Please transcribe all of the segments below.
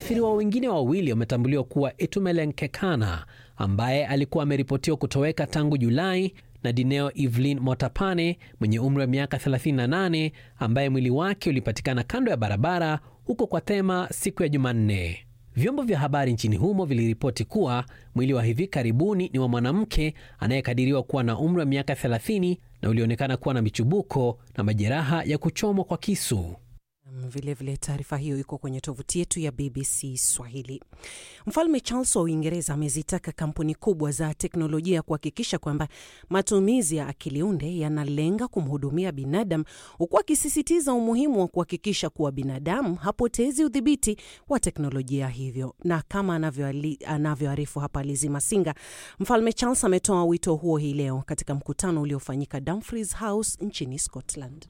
Waathiriwa wengine wawili wametambuliwa kuwa Etumelenkekana ambaye alikuwa ameripotiwa kutoweka tangu Julai na Dineo Evelyn Motapane mwenye umri wa miaka 38 ambaye mwili wake ulipatikana kando ya barabara huko kwa Tema siku ya Jumanne. Vyombo vya habari nchini humo viliripoti kuwa mwili wa hivi karibuni ni wa mwanamke anayekadiriwa kuwa na umri wa miaka 30 na ulionekana kuwa na michubuko na majeraha ya kuchomwa kwa kisu. Vilevile, taarifa hiyo iko kwenye tovuti yetu ya BBC Swahili. Mfalme Charles wa Uingereza amezitaka kampuni kubwa za teknolojia kuhakikisha kwamba matumizi ya akili unde yanalenga kumhudumia binadamu, huku akisisitiza umuhimu wa kuhakikisha kuwa binadamu hapotezi udhibiti wa teknolojia hivyo. Na kama anavyoarifu hapa Lizi Masinga, Mfalme Charles ametoa wito huo hii leo katika mkutano uliofanyika Dumfries House nchini Scotland.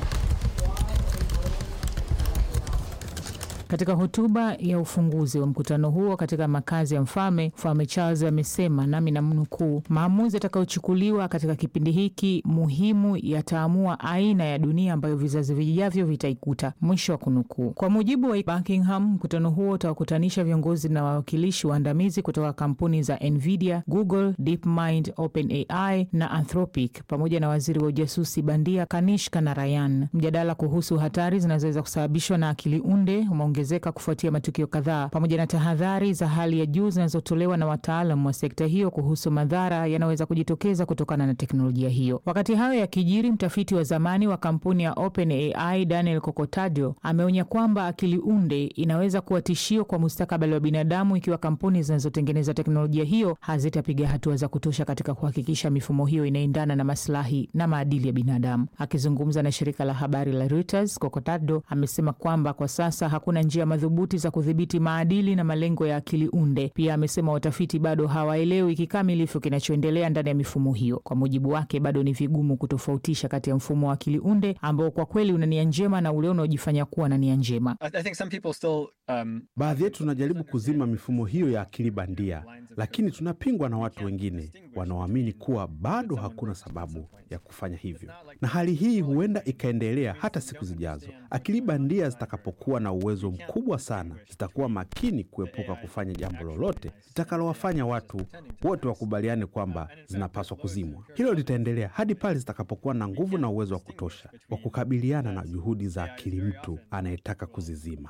Katika hotuba ya ufunguzi wa mkutano huo katika makazi ya mfalme, Mfalme Charles amesema, nami namnukuu, maamuzi yatakayochukuliwa katika kipindi hiki muhimu yataamua aina ya dunia ambayo vizazi vijavyo vitaikuta, mwisho wa kunukuu. Kwa mujibu wa Buckingham, mkutano huo utawakutanisha viongozi na wawakilishi waandamizi kutoka kampuni za Nvidia, Google, DeepMind, OpenAI na Anthropic pamoja na waziri wa ujasusi bandia Kanishka Narayan. Mjadala kuhusu hatari zinazoweza kusababishwa na akili unde zeka kufuatia matukio kadhaa pamoja na tahadhari za hali ya juu zinazotolewa na wataalam wa sekta hiyo kuhusu madhara yanayoweza kujitokeza kutokana na teknolojia hiyo. Wakati hayo yakijiri, mtafiti wa zamani wa kampuni ya OpenAI Daniel Kokotadio ameonya kwamba akili unde inaweza kuwa tishio kwa mustakabali wa binadamu ikiwa kampuni zinazotengeneza teknolojia hiyo hazitapiga hatua za kutosha katika kuhakikisha mifumo hiyo inaendana na maslahi na maadili ya binadamu. Akizungumza na shirika la habari la Reuters, Kokotadio amesema kwamba kwa sasa hakuna njia madhubuti za kudhibiti maadili na malengo ya akili unde. Pia amesema watafiti bado hawaelewi kikamilifu kinachoendelea ndani ya mifumo hiyo. Kwa mujibu wake, bado ni vigumu kutofautisha kati ya mfumo wa akili unde ambao kwa kweli una nia njema na ule unaojifanya kuwa na nia njema. Um, baadhi yetu tunajaribu kuzima mifumo hiyo ya akili bandia, lakini tunapingwa na watu wengine wanaoamini kuwa bado hakuna sababu ya kufanya hivyo, na hali hii huenda ikaendelea hata siku zijazo. Akili bandia zitakapokuwa na uwezo mkubwa sana, zitakuwa makini kuepuka kufanya jambo lolote litakalowafanya watu wote wakubaliane kwamba zinapaswa kuzimwa. Hilo litaendelea hadi pale zitakapokuwa na nguvu na uwezo wa kutosha wa kukabiliana na juhudi za akili mtu anayetaka kuzizima.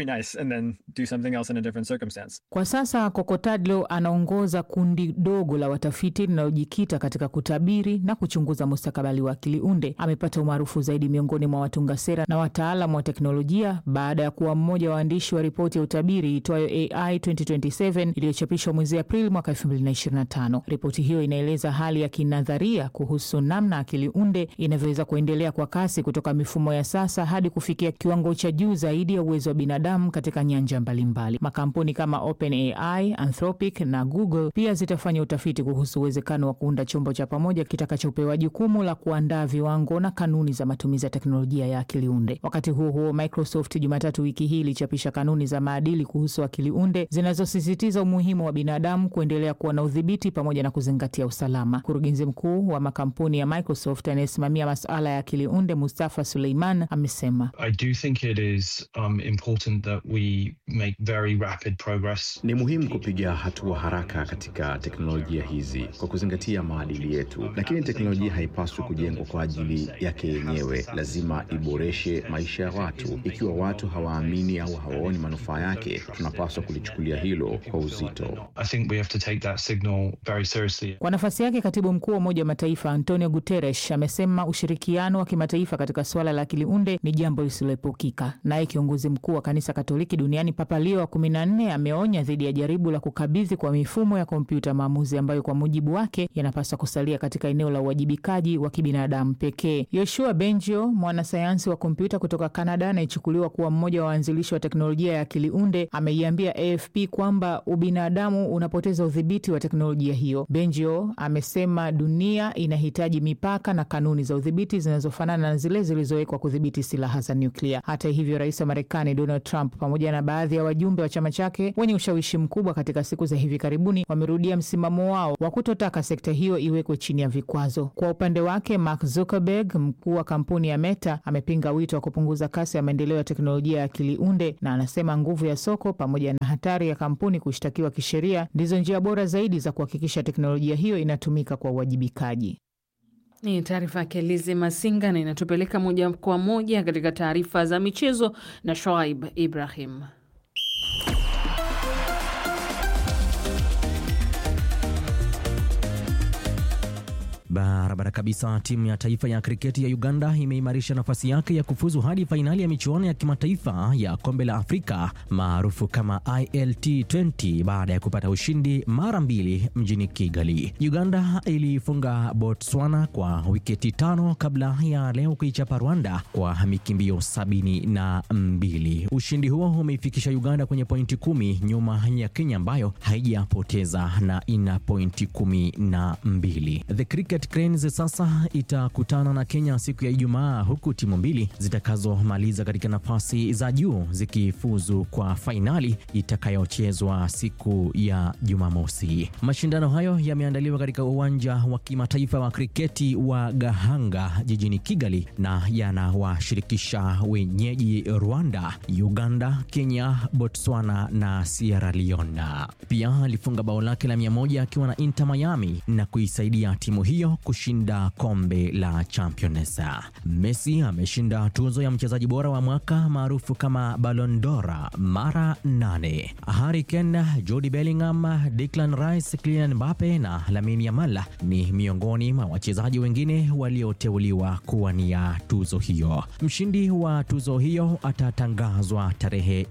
Kwa sasa Kokotadlo anaongoza kundi dogo la watafiti linalojikita katika kutabiri na kuchunguza mustakabali wa akili unde. Amepata umaarufu zaidi miongoni mwa watunga sera na wataalamu wa teknolojia baada ya kuwa mmoja wa waandishi wa ripoti ya utabiri itwayo AI 2027 iliyochapishwa mwezi Aprili mwaka 2025. Ripoti hiyo inaeleza hali ya kinadharia kuhusu namna akili unde inavyoweza kuendelea kwa kasi kutoka mifumo ya sasa hadi kufikia kiwango cha juu zaidi ya uwezo wa binadamu katika nyanja mbalimbali. Makampuni kama OpenAI, Anthropic na Google pia zitafanya utafiti kuhusu uwezekano wa kuunda chombo cha pamoja kitakachopewa jukumu la kuandaa viwango na kanuni za matumizi ya teknolojia ya akili unde. Wakati huo huo, Microsoft Jumatatu wiki hii ilichapisha kanuni za maadili kuhusu akili unde zinazosisitiza umuhimu wa binadamu kuendelea kuwa na udhibiti pamoja na kuzingatia usalama. Mkurugenzi mkuu wa makampuni ya Microsoft anayesimamia masuala ya akili unde Mustafa Suleiman amesema ni muhimu kupiga hatua haraka katika teknolojia hizi kwa kuzingatia maadili yetu, lakini teknolojia haipaswi kujengwa kwa ajili yake yenyewe. Lazima iboreshe maisha ya watu. Ikiwa watu hawaamini au hawaoni manufaa yake, tunapaswa kulichukulia hilo kwa uzito. Kwa nafasi yake, katibu mkuu wa Umoja wa Mataifa Antonio Guterres amesema ushirikiano wa kimataifa katika suala la akili unde ni jambo lisiloepukika. Naye kiongozi mkuu wa kanisa Katoliki duniani Papa Leo wa kumi na nne ameonya dhidi ya jaribu la kukabidhi kwa mifumo ya kompyuta maamuzi ambayo kwa mujibu wake yanapaswa kusalia katika eneo la uwajibikaji wa kibinadamu pekee. Yoshua Bengio, mwanasayansi wa kompyuta kutoka Canada anayechukuliwa kuwa mmoja wa waanzilishi wa teknolojia ya akili unde, ameiambia AFP kwamba ubinadamu unapoteza udhibiti wa teknolojia hiyo. Bengio amesema dunia inahitaji mipaka na kanuni za udhibiti zinazofanana na zile zilizowekwa kudhibiti silaha za nyuklia. Hata hivyo, rais wa Marekani Donald Trump pamoja na baadhi ya wajumbe wa chama chake wenye ushawishi mkubwa katika siku za hivi karibuni wamerudia msimamo wao wa kutotaka sekta hiyo iwekwe chini ya vikwazo. Kwa upande wake, Mark Zuckerberg, mkuu wa kampuni ya Meta, amepinga wito wa kupunguza kasi ya maendeleo ya teknolojia ya akili unde Amunde, na anasema nguvu ya soko pamoja na hatari ya kampuni kushtakiwa kisheria ndizo njia bora zaidi za kuhakikisha teknolojia hiyo inatumika kwa uwajibikaji. Ni taarifa yake Lizi Masinga na inatupeleka moja kwa moja katika taarifa za michezo na Shoaib Ibrahim. Barabara kabisa. Timu ya taifa ya kriketi ya Uganda imeimarisha nafasi yake ya kufuzu hadi fainali ya michuano ya kimataifa ya kombe la Afrika maarufu kama ILT20 baada ya kupata ushindi mara mbili mjini Kigali. Uganda ilifunga Botswana kwa wiketi tano kabla ya leo kuichapa Rwanda kwa mikimbio sabini na mbili. Ushindi huo umeifikisha Uganda kwenye pointi kumi nyuma ya Kenya ambayo haijapoteza na ina pointi kumi na mbili. The Cricket Cranes sasa itakutana na Kenya siku ya Ijumaa, huku timu mbili zitakazomaliza katika nafasi za juu zikifuzu kwa fainali itakayochezwa siku ya Jumamosi. Mashindano hayo yameandaliwa katika uwanja wa kimataifa wa kriketi wa Gahanga jijini Kigali na yanawashirikisha wenyeji Rwanda, Uganda, Kenya, Botswana na Sierra Leone. Pia alifunga bao lake la mia moja akiwa na Inter Miami na kuisaidia timu hiyo kushinda kombe la Champions. Messi ameshinda tuzo ya mchezaji bora wa mwaka maarufu kama Ballon d'Or mara nane. Harry Kane, Jude Bellingham, Declan Rice, Kylian Mbappe na Lamine Yamal ni miongoni mwa wachezaji wengine walioteuliwa kuwania tuzo hiyo. Mshindi wa tuzo hiyo atatangazwa tarehe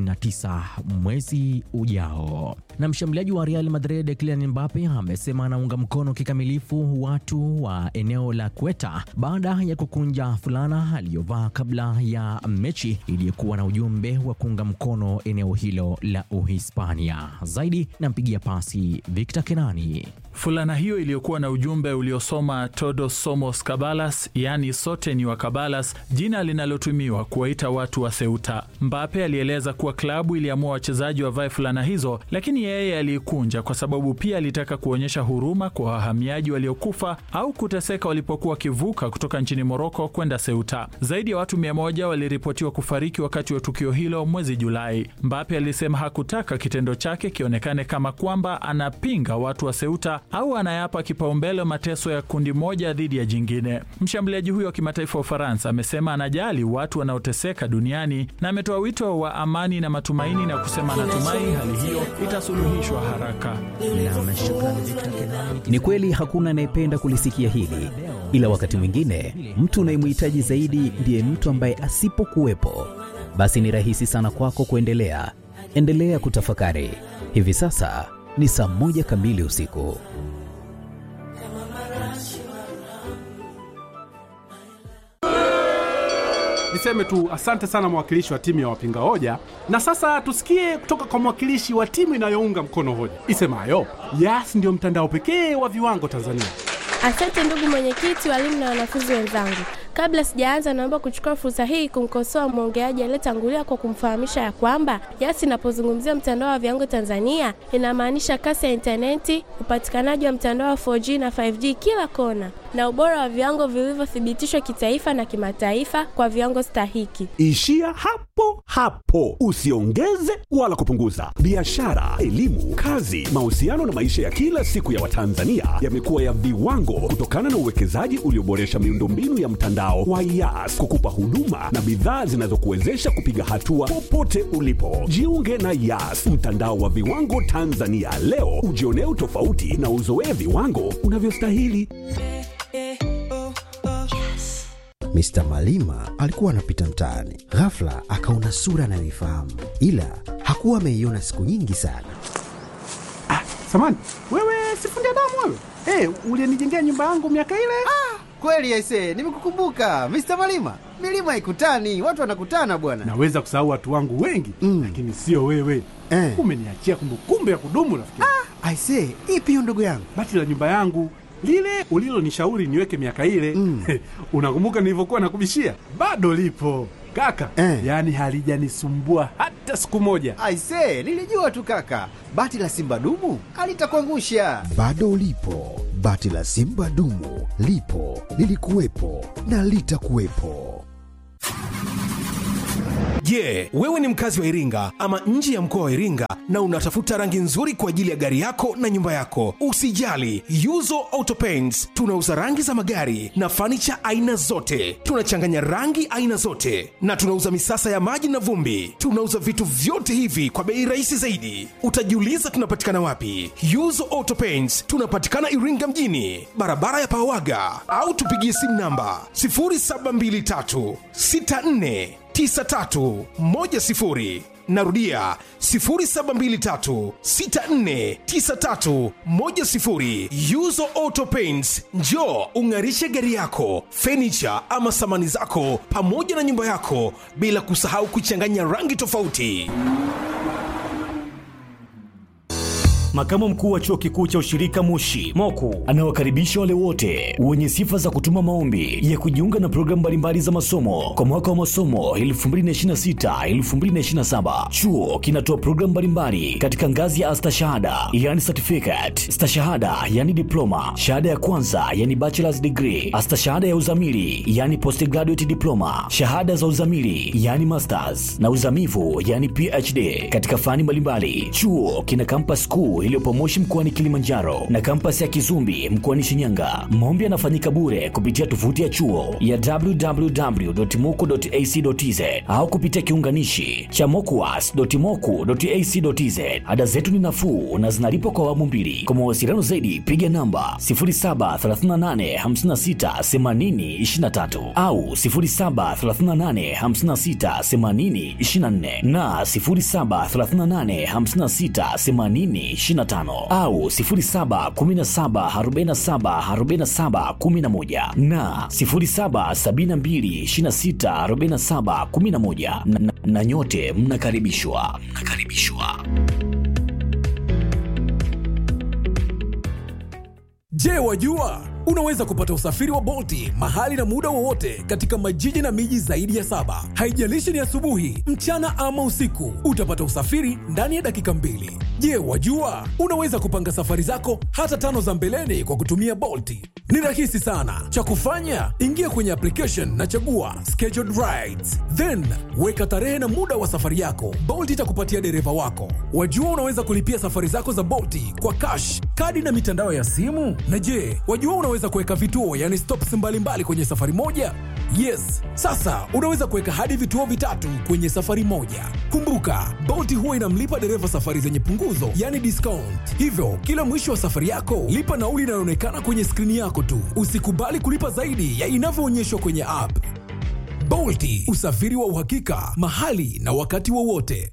29 mwezi ujao. Na mshambuliaji wa Real Madrid Kylian Mbappe amesema anaunga mkono kikamilifu watu wa eneo la Kweta baada ya kukunja fulana aliyovaa kabla ya mechi iliyokuwa na ujumbe wa kuunga mkono eneo hilo la Uhispania. Zaidi nampigia pasi Victor Kenani. Fulana hiyo iliyokuwa na ujumbe uliosoma Todos somos Cabalas, yaani sote ni wa Cabalas, jina linalotumiwa kuwaita watu wa Ceuta. Mbape alieleza kuwa klabu iliamua wachezaji wavae fulana hizo, lakini yeye aliikunja kwa sababu pia alitaka kuonyesha huruma kwa wahamiaji waliokufa au kuteseka walipokuwa wakivuka kutoka nchini Moroko kwenda Ceuta. Zaidi ya watu mia moja waliripotiwa kufariki wakati wa tukio hilo mwezi Julai. Mbape alisema hakutaka kitendo chake kionekane kama kwamba anapinga watu wa Ceuta au anayapa kipaumbele mateso ya kundi moja dhidi ya jingine. Mshambuliaji huyo wa kimataifa wa Ufaransa amesema anajali watu wanaoteseka duniani na ametoa wito wa amani na matumaini na kusema anatumai hali hiyo itasuluhishwa haraka. Ni kweli hakuna anayependa kulisikia hili, ila wakati mwingine mtu unayemhitaji zaidi ndiye mtu ambaye asipokuwepo, basi ni rahisi sana kwako kuendelea. Endelea kutafakari. Hivi sasa ni saa moja kamili usiku. Niseme tu asante sana mwakilishi wa timu ya wapinga hoja, na sasa tusikie kutoka kwa mwakilishi wa timu inayounga mkono hoja isemayo Yas ndio mtandao pekee wa viwango Tanzania. Asante ndugu mwenyekiti, walimu na wanafunzi wenzangu. Kabla sijaanza, naomba kuchukua fursa hii kumkosoa mwongeaji aliyetangulia kwa kumfahamisha ya kwamba Yas inapozungumzia mtandao wa viwango Tanzania inamaanisha kasi ya intaneti, upatikanaji wa mtandao wa 4G na 5G kila kona, na ubora wa viwango vilivyothibitishwa kitaifa na kimataifa kwa viwango stahiki. Ishia hapo hapo, usiongeze wala kupunguza. Biashara, elimu, kazi, mahusiano na maisha ya kila siku ya Watanzania yamekuwa ya viwango kutokana na uwekezaji ulioboresha miundombinu ya mtandao wa Yas kukupa huduma na bidhaa zinazokuwezesha kupiga hatua popote ulipo. Jiunge na Yas, mtandao wa viwango Tanzania leo, ujionee utofauti na uzoee viwango unavyostahili. Mr. Malima alikuwa anapita mtaani, ghafla akaona sura anayoifahamu, ila hakuwa ameiona siku nyingi sana. Ah, samani wewe, sifundi damu wewe. Hey, ulienijengea nyumba yangu miaka ile. Ah, kweli aise, nimekukumbuka Mr. Malima. Milima ikutani, watu wanakutana bwana. Naweza kusahau watu wangu wengi mm, lakini sio wewe eh. Umeniachia kumbukumbu ya kudumu rafiki. Ah, aise, ipi hiyo ndugu yangu? Bati la nyumba yangu lile ulilonishauri niweke miaka ile mm. Unakumbuka nilivyokuwa nakubishia? Bado lipo kaka eh. Yaani halijanisumbua hata siku moja. Aise, nilijua tu kaka, bati la simba dumu alitakuangusha. Bado lipo bati la simba dumu, lipo lilikuwepo na litakuwepo. Je, wewe ni mkazi wa Iringa ama nje ya mkoa wa Iringa na unatafuta rangi nzuri kwa ajili ya gari yako na nyumba yako? Usijali, Yuzo Auto Paints tunauza rangi za magari na fanicha aina zote. Tunachanganya rangi aina zote na tunauza misasa ya maji na vumbi. Tunauza vitu vyote hivi kwa bei rahisi zaidi. Utajiuliza tunapatikana wapi? Yuzo Auto Paints tunapatikana Iringa mjini, barabara ya Pawaga, au tupigie simu namba 0723 64 9310 narudia 0723649310 yuzo auto paints njo ung'arishe gari yako fenicha ama samani zako pamoja na nyumba yako bila kusahau kuchanganya rangi tofauti Makamu mkuu wa chuo kikuu cha ushirika Moshi Moku anawakaribisha wale wote wenye sifa za kutuma maombi ya kujiunga na programu mbalimbali za masomo kwa mwaka wa masomo 2026-2027. Chuo kinatoa programu mbalimbali katika ngazi ya astashahada, yani certificate, stashahada, yani diploma, shahada ya kwanza, yani bachelor's degree, astashahada ya uzamili, yani postgraduate diploma, shahada za uzamili, yani masters na uzamivu, yani PhD katika fani mbalimbali. Chuo kina campus kuu iliyopo Moshi mkoani Kilimanjaro na kampasi ya Kizumbi mkoani Shinyanga. Maombi yanafanyika bure kupitia tovuti ya chuo ya www.moku.ac.tz au kupitia kiunganishi cha mokuas.moku.ac.tz. Ada zetu ni nafuu na zinalipwa kwa awamu mbili. Kwa mawasiliano zaidi piga namba 0738568023 au 0738568024 na 07385680 25 au 0717474711 na 0772264711 na, na, na nyote mnakaribishwa mnakaribishwa. Je, wajua unaweza kupata usafiri wa Bolti mahali na muda wowote katika majiji na miji zaidi ya saba. Haijalishi ni asubuhi, mchana ama usiku, utapata usafiri ndani ya dakika mbili. Je, wajua unaweza kupanga safari zako hata tano za mbeleni kwa kutumia Bolti? Ni rahisi sana. Cha kufanya, ingia kwenye application na chagua scheduled rides, then weka tarehe na muda wa safari yako. Bolt itakupatia dereva wako. Wajua unaweza kulipia safari zako za Bolti kwa cash, kadi na mitandao ya simu. Na je, wajua unaweza kuweka vituo, yani stops mbalimbali kwenye safari moja? Yes, sasa unaweza kuweka hadi vituo vitatu kwenye safari moja. Kumbuka, Bolt huwa inamlipa dereva safari zenye punguzo, yani discount. Hivyo kila mwisho wa safari yako lipa nauli inayoonekana kwenye skrini yako tu. Usikubali kulipa zaidi ya inavyoonyeshwa kwenye app. Bolti, usafiri wa uhakika mahali na wakati wowote.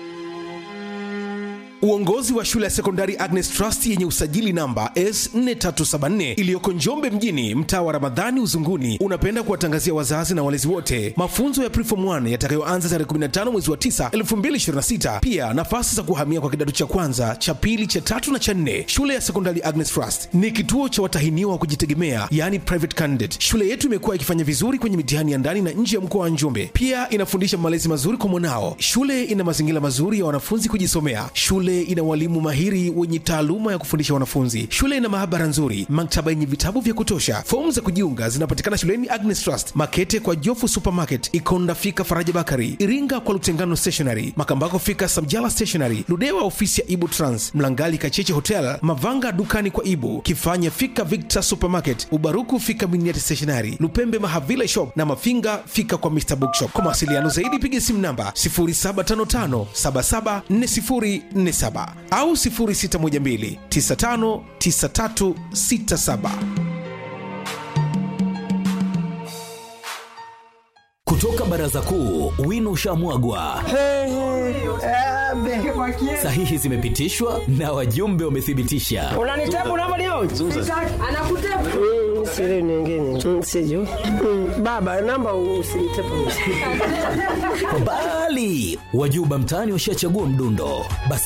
Uongozi wa shule ya sekondari Agnes Trust yenye usajili namba S4374 iliyoko Njombe mjini, mtaa wa Ramadhani Uzunguni, unapenda kuwatangazia wazazi na walezi wote mafunzo ya Preform 1 yatakayoanza tarehe 15 mwezi wa 9 2026. Pia nafasi za kuhamia kwa kidato cha kwanza, cha pili, cha tatu na cha nne. Shule ya sekondari Agnes Trust ni kituo cha watahiniwa wa kujitegemea, yani private candidate. Shule yetu imekuwa ikifanya vizuri kwenye mitihani ya ndani na nje ya mkoa wa Njombe. Pia inafundisha malezi mazuri kwa mwanao. Shule ina mazingira mazuri ya wanafunzi kujisomea. Shule ina walimu mahiri wenye taaluma ya kufundisha wanafunzi. Shule ina maabara nzuri, maktaba yenye vitabu vya kutosha. Fomu za kujiunga zinapatikana shuleni Agnes Trust, Makete kwa Jofu Supermarket, Ikonda fika Faraja Bakari, Iringa kwa Lutengano Stationery, Makambako fika Samjala Stationery, Ludewa ofisi ya Ibu Trans, Mlangali Kacheche Hotel, Mavanga dukani kwa Ibu, Kifanya fika Victor Supermarket, Ubaruku fika Miniati Stationery, Lupembe Mahavila Shop na Mafinga fika kwa Mr Bookshop. Kwa mawasiliano zaidi piga simu namba 0755774047 au 0612959367. Kutoka baraza kuu, wino ushamwagwa, sahihi zimepitishwa na wajumbe wamethibitisha. unanitabu namba leo anakutabu siri nyingine Mm, sijui Mm, baba namba usinitabu Bali wajuba mtaani washachagua mdundo, basi